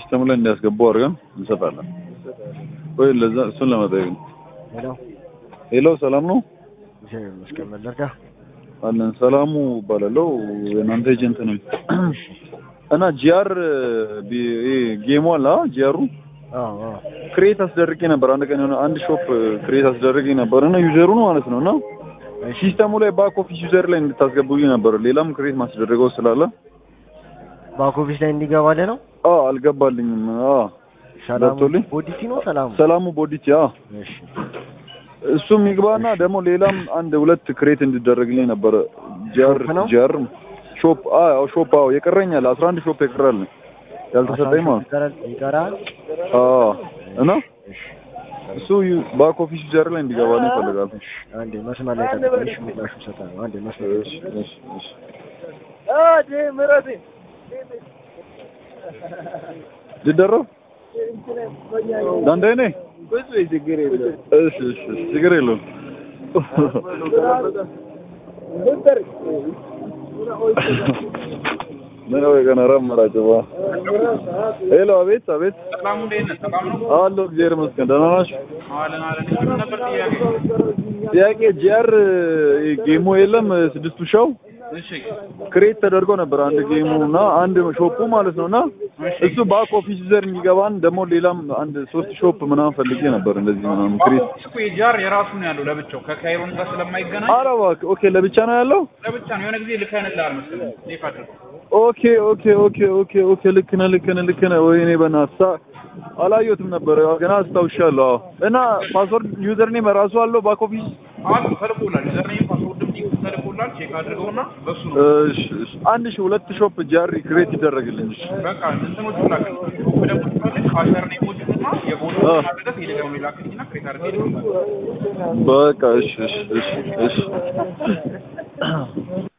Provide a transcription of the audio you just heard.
ሲስተም ላይ እንዲያስገቡ አድርገን እንሰጣለን። ወይ ለዛ እሱን ለመጠየቅ ነው። ሄሎ ሄሎ ሰላም ነው እግዚአብሔር ይመስገን መለርጋ አለን። ሰላሙ እባላለሁ የእናንተ ኤጀንት ነኝ እና ጂአር ጌሙ አለ ጂአሩ አዎ አዎ ክሬት አስደርጌ ነበር። አንድ ቀን የሆነ አንድ ሾፕ ክሬት አስደርጌ ነበር እና ዩዘሩን ማለት ነው እና ሲስተሙ ላይ ባክ ኦፊስ ዩዘር ላይ እንድታስገቡልኝ ነበር። ሌላም ክሬት ማስደረገው ስላለ ባክ ኦፊስ ላይ እንዲገባልህ ነው። አ አልገባልኝም። አ ሰላሙ ገብቶልኝ? ቦዲቲ ነው ሰላሙ። ሰላሙ ቦዲቲ አ እሺ እሱም ይግባና ደግሞ ሌላም አንድ ሁለት ክሬት እንዲደረግልኝ ነበር። ጂአር ሾፕ ነው? ጂአር ሾፕ አ ያው ሾፕ አዎ የቀረኛል 11 ሾፕ ይቀራል ያልተሰጠኝ ማለት ይቀራል ይቀራል። አ እና እሺ እሱ ባክ ኦፊስ ዩዘር ላይ እንዲገባልኝ ይፈልጋል። አንዴ መስመር ላይ ጠብቀኝ። እሺ ምላሹ እሰጥሃለሁ። አንዴ መስመር ላይ እሺ እሺ እሺ ሊደረብ ዳንዳይ ነኝ። እሺ እሺ እሺ ችግር የለውም። ምን ወይ ገና ረመራቸው ባ ሄሎ፣ አቤት አቤት። ሰላሙ እንዴት ነህ? ሰላም ነው? አሎ፣ እግዚአብሔር ይመስገን። ደህና ናችሁ? አለን አለን። ምን ነበር ጥያቄ? ጥያቄ ጂአር ጌሙ የለም ስድስቱ ሻው እሺ ክሬት ተደርጎ ነበር አንድ ጌሙ እና አንድ ሾፑ ማለት ነው እና እሱ ባክ ኦፊስ ዩዘር እንዲገባን ደግሞ ሌላም አንድ ሶስት ሾፕ ምናምን ፈልጌ ነበር እንደዚህ ምናምን ክሬት እኮ የጃር የራሱ ነው ያለው ለብቻው ከካይሮን ጋር ስለማይገናኝ ኧረ እባክህ ኦኬ ለብቻ ነው ያለው ለብቻ ነው። የሆነ ጊዜ ልከንልሃል መሰለኝ ሴፍ አድርገው። ኦኬ ኦኬ ኦኬ ኦኬ ኦኬ ልክ ነህ ልክ ነህ ልክ ነህ ወይኔ በእናትህ ሳ- አላየሁትም ነበር ያው ገና አስታውሻለሁ አዎ እና ፓስወርድ ዩዘር ኔም ራሱ አለው ባክ ኦፊስ አሉ ተልኮላል። ዩዘርኔም ፓስወርድም ሊንክ ተልኮላል። ቼክ አድርገውና በሱ ነው እሺ እሺ አንድ ሺህ ሁለት ሾፕ ጃሪ ክሬት ይደረግልኝ እሺ በቃ እንትኖቹ ላክልኝ። በደንብ ትፈልግ ካሸር ኔሞቹንና የቦታ አድረገህ ቴሌግራም ላይ ላክልኝና ክሬት አድርገህ ይልክልሃል። በቃ እሺ እሺ እሺ እሺ